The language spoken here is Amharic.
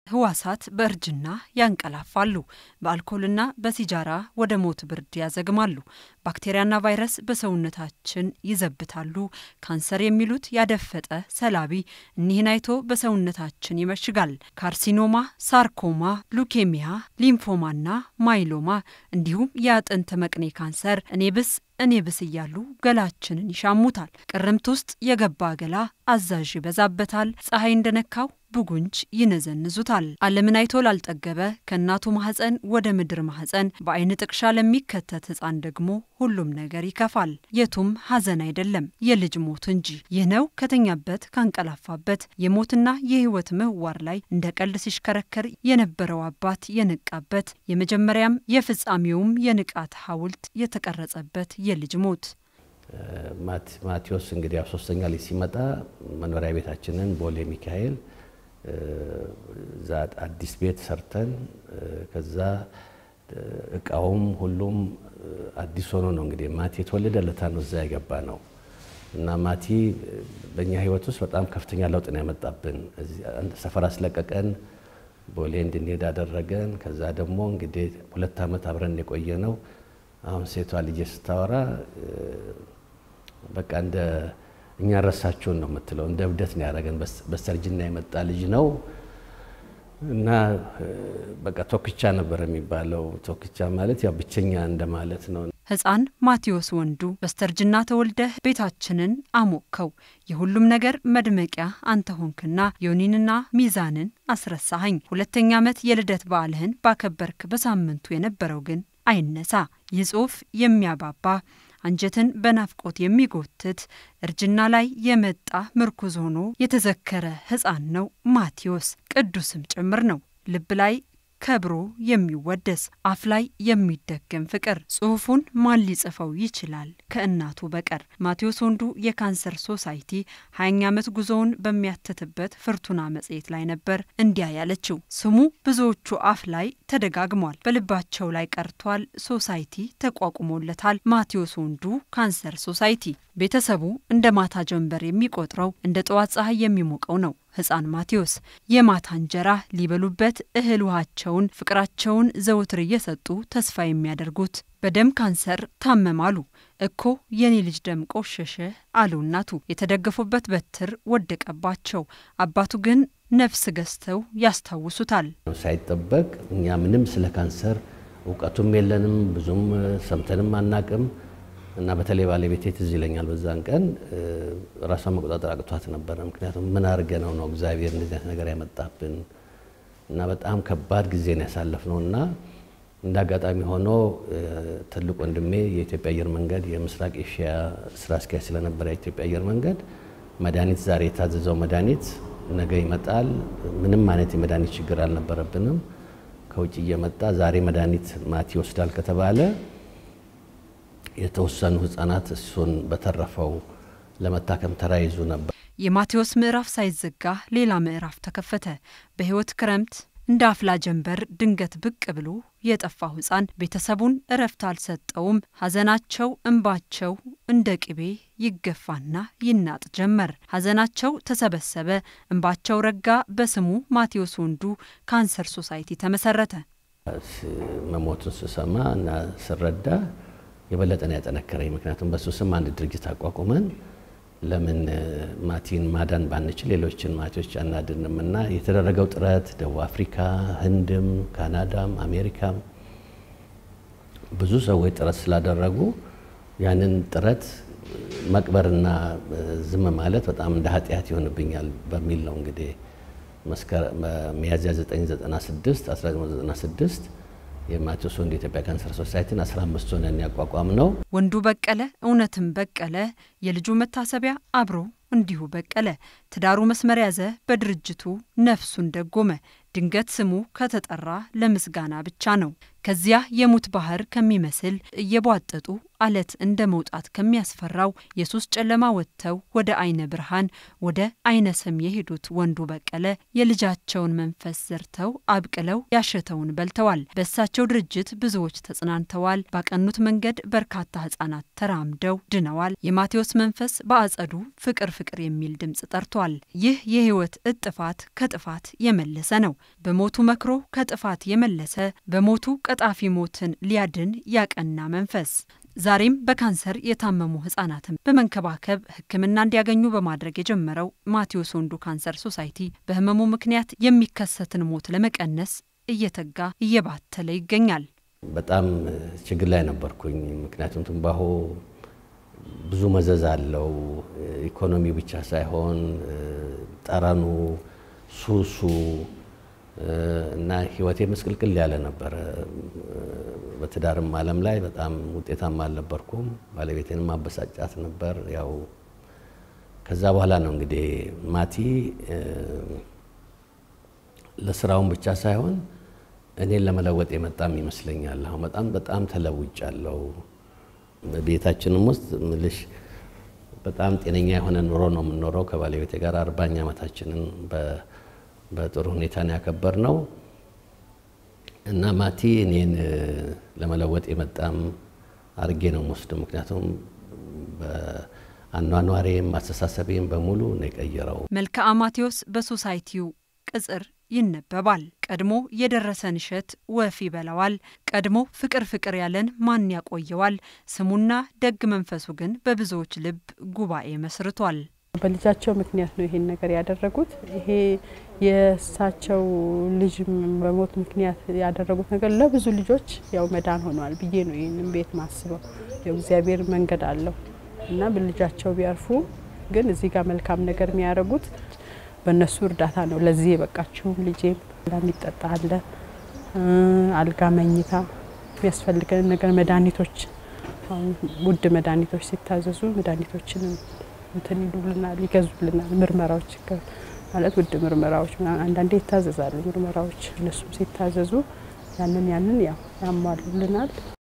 ህዋሳት በእርጅና ያንቀላፋሉ። በአልኮልና በሲጃራ ወደ ሞት ብርድ ያዘግማሉ። ባክቴሪያና ቫይረስ በሰውነታችን ይዘብታሉ። ካንሰር የሚሉት ያደፈጠ ሰላቢ እኒህን አይቶ በሰውነታችን ይመሽጋል። ካርሲኖማ፣ ሳርኮማ፣ ሉኬሚያ፣ ሊምፎማና ማይሎማ እንዲሁም የአጥንት መቅኔ ካንሰር እኔ ብስ እኔ ብስ እያሉ ገላችንን ይሻሙታል። ቅርምት ውስጥ የገባ ገላ አዛዥ ይበዛበታል። ፀሐይ እንደነካው ብጉንጅ ይነዘንዙታል። ዓለምን አይቶ ላልጠገበ ከእናቱ ማህፀን ወደ ምድር ማህፀን በአይን ጥቅሻ ለሚከተት ህፃን ደግሞ ሁሉም ነገር ይከፋል። የቱም ሀዘን አይደለም የልጅ ሞት እንጂ። ይህ ነው ከተኛበት ካንቀላፋበት የሞትና የህይወት ምህዋር ላይ እንደ ቀልድ ሲሽከረከር የነበረው አባት የነቃበት የመጀመሪያም የፍጻሜውም የንቃት ሐውልት የተቀረጸበት የልጅ ሞት። ማቴዎስ እንግዲህ ያው ሶስተኛ ልጅ ሲመጣ መኖሪያ ቤታችንን ቦሌ ሚካኤል እዛ አዲስ ቤት ሰርተን ከዛ እቃውም ሁሉም አዲስ ሆኖ ነው እንግዲህ ማቲ የተወለደ ለታ ነው እዛ የገባ ነው እና ማቲ በእኛ ህይወት ውስጥ በጣም ከፍተኛ ለውጥ ነው ያመጣብን። ሰፈር አስለቀቀን፣ ቦሌ እንድንሄድ አደረገን። ከዛ ደግሞ እንግዲህ ሁለት ዓመት አብረን የቆየ ነው። አሁን ሴቷ ልጄ ስታወራ በቃ እንደ እኛ ረሳችሁን ነው የምትለው። እንደ እብደት ነው ያደረገን። በስተርጅና የመጣ ልጅ ነው እና በቃ ቶክቻ ነበር የሚባለው። ቶክቻ ማለት ያው ብቸኛ እንደማለት ነው። ህፃን ማቴዎስ ወንዱ በስተርጅና ተወልደህ ቤታችንን አሞቅከው፣ የሁሉም ነገር መድመቂያ አንተ ሆንክና ዮኒንና ሚዛንን አስረሳኸኝ። ሁለተኛ ዓመት የልደት በዓልህን ባከበርክ በሳምንቱ የነበረው ግን አይነሳ። ይህ ጽሑፍ የሚያባባ አንጀትን በናፍቆት የሚጎትት እርጅና ላይ የመጣ ምርኩዝ ሆኖ የተዘከረ ህፃን ነው ማቴዎስ። ቅዱስም ጭምር ነው። ልብ ላይ ከብሮ የሚወደስ አፍ ላይ የሚደገም ፍቅር። ጽሑፉን ማን ሊጽፈው ይችላል ከእናቱ በቀር? ማቴዎስ ወንዱ የካንሰር ሶሳይቲ ሀያኛ ዓመት ጉዞውን በሚያትትበት ፍርቱና መጽሔት ላይ ነበር እንዲያ ያለችው። ስሙ ብዙዎቹ አፍ ላይ ተደጋግሟል፣ በልባቸው ላይ ቀርቷል። ሶሳይቲ ተቋቁሞለታል። ማቴዎስ ወንዱ ካንሰር ሶሳይቲ ቤተሰቡ እንደ ማታ ጀንበር የሚቆጥረው እንደ ጠዋት ፀሐይ የሚሞቀው ነው። ህፃን ማቴዎስ የማታ እንጀራ ሊበሉበት እህል ውሃቸውን፣ ፍቅራቸውን ዘወትር እየሰጡ ተስፋ የሚያደርጉት በደም ካንሰር ታመማሉ። እኮ የኔ ልጅ ደም ቆሸሸ አሉ እናቱ። የተደገፉበት በትር ወደቀባቸው። አባቱ ግን ነፍስ ገዝተው ያስታውሱታል። ሳይጠበቅ እኛ ምንም ስለ ካንሰር እውቀቱም የለንም፣ ብዙም ሰምተንም አናቅም እና በተለይ ባለቤቴ ትዝ ይለኛል በዛን ቀን ራሷን መቆጣጠር አቅቷት ነበረ። ምክንያቱም ምን አድርገ ነው ነው እግዚአብሔር እንደዚህ አይነት ነገር ያመጣብን እና በጣም ከባድ ጊዜ ነው ያሳለፍነው እና እንደ አጋጣሚ ሆኖ ትልቅ ወንድሜ የኢትዮጵያ አየር መንገድ የምስራቅ ኤሽያ ስራ አስኪያጅ ስለነበረ የኢትዮጵያ አየር መንገድ መድኃኒት ዛሬ የታዘዘው መድኃኒት ነገ ይመጣል። ምንም አይነት የመድኃኒት ችግር አልነበረብንም። ከውጭ እየመጣ ዛሬ መድኃኒት ማቲ ይወስዳል ከተባለ የተወሰኑ ህጻናት እሱን በተረፈው ለመታከም ተራይዙ ነበር። የማቴዎስ ምዕራፍ ሳይዘጋ ሌላ ምዕራፍ ተከፈተ። በህይወት ክረምት እንደ አፍላ ጀንበር ድንገት ብቅ ብሎ የጠፋው ህፃን ቤተሰቡን እረፍት አልሰጠውም። ሐዘናቸው እንባቸው እንደ ቅቤ ይገፋና ይናጥ ጀመር። ሐዘናቸው ተሰበሰበ፣ እንባቸው ረጋ። በስሙ ማቴዎስ ወንዱ ካንሰር ሶሳይቲ ተመሰረተ። መሞቱን ስሰማ እና ስረዳ የበለጠ ነው ያጠነከረኝ። ምክንያቱም በሱ ስም አንድ ድርጅት አቋቁመን ለምን ማቲን ማዳን ባንችል ሌሎችን ማቲዎች አናድንም እና የተደረገው ጥረት ደቡብ አፍሪካ፣ ህንድም፣ ካናዳም፣ አሜሪካም ብዙ ሰዎች ጥረት ስላደረጉ ያንን ጥረት መቅበርና ዝም ማለት በጣም እንደ ኃጢአት ይሆንብኛል በሚል ነው እንግዲህ ሚያዝያ 996 1996 የማቴዎስ ወንዱ የኢትዮጵያ ካንሰር ሶሳይቲን 15 ሆነን ያቋቋም ነው። ወንዱ በቀለ እውነትም በቀለ የልጁ መታሰቢያ አብሮ እንዲሁ በቀለ። ትዳሩ መስመር ያዘ፣ በድርጅቱ ነፍሱን ደጎመ። ድንገት ስሙ ከተጠራ ለምስጋና ብቻ ነው። ከዚያ የሙት ባህር ከሚመስል እየቧጠጡ አለት እንደ መውጣት ከሚያስፈራው የሱስ ጨለማ ወጥተው ወደ አይነ ብርሃን ወደ አይነ ሰም የሄዱት ወንዱ በቀለ የልጃቸውን መንፈስ ዘርተው አብቅለው ያሸተውን በልተዋል። በእሳቸው ድርጅት ብዙዎች ተጽናንተዋል። ባቀኑት መንገድ በርካታ ሕጻናት ተራምደው ድነዋል። የማቴዎስ መንፈስ በአጸዱ ፍቅር ፍቅር የሚል ድምፅ ጠርቷል። አሳይቷል። ይህ የህይወት እጥፋት ከጥፋት የመለሰ ነው። በሞቱ መክሮ ከጥፋት የመለሰ በሞቱ ቀጣፊ ሞትን ሊያድን ያቀና መንፈስ ዛሬም በካንሰር የታመሙ ህጻናትን በመንከባከብ ሕክምና እንዲያገኙ በማድረግ የጀመረው ማቴዎስ ወንዱ ካንሰር ሶሳይቲ በህመሙ ምክንያት የሚከሰትን ሞት ለመቀነስ እየተጋ እየባተለ ይገኛል። በጣም ችግር ላይ ነበርኩኝ። ምክንያቱም ትንባሆ ብዙ መዘዝ አለው። ኢኮኖሚ ብቻ ሳይሆን ጠረኑ፣ ሱሱ እና ህይወቴ ምስቅልቅል ያለ ነበረ። በትዳርም ዓለም ላይ በጣም ውጤታማ አልነበርኩም። ባለቤቴንም ማበሳጫት ነበር። ያው ከዛ በኋላ ነው እንግዲህ ማቲ ለስራውን ብቻ ሳይሆን እኔን ለመለወጥ የመጣም ይመስለኛል። አሁን በጣም በጣም ተለውጫለሁ። ቤታችንም ውስጥ ምልሽ በጣም ጤነኛ የሆነ ኑሮ ነው የምንኖረው ከባለቤቴ ጋር አርባኛ ዓመታችንን በጥሩ ሁኔታ ነው ያከበር ነው እና ማቲ እኔን ለመለወጥ የመጣም አርጌ ነው የምወስደው። ምክንያቱም በአኗኗሬም አስተሳሰቤም በሙሉ ነው የቀየረው። መልክዓ ማቴዎስ በሶሳይቲው ቅጽር ይነበባል። ቀድሞ የደረሰን እሸት ወፍ ይበላዋል። ቀድሞ ፍቅር ፍቅር ያለን ማን ያቆየዋል? ስሙና ደግ መንፈሱ ግን በብዙዎች ልብ ጉባኤ መስርቷል። በልጃቸው ምክንያት ነው ይሄን ነገር ያደረጉት። ይሄ የእሳቸው ልጅ በሞት ምክንያት ያደረጉት ነገር ለብዙ ልጆች ያው መዳን ሆኗል ብዬ ነው ይህንን ቤት ማስበው። እግዚአብሔር መንገድ አለው እና በልጃቸው ቢያርፉ ግን እዚህ ጋር መልካም ነገር የሚያደርጉት በእነሱ እርዳታ ነው ለዚህ የበቃችሁም። ልጄም የሚጠጣ አለ፣ አልጋ፣ መኝታ፣ የሚያስፈልገን ነገር መድኃኒቶች፣ ውድ መድኃኒቶች ሲታዘዙ መድኃኒቶችንም እንትን ይሉልናል፣ ይገዙልናል። ምርመራዎች ማለት ውድ ምርመራዎች አንዳንዴ ይታዘዛሉ ምርመራዎች፣ እነሱም ሲታዘዙ ያንን ያንን ያው ያሟሉልናል።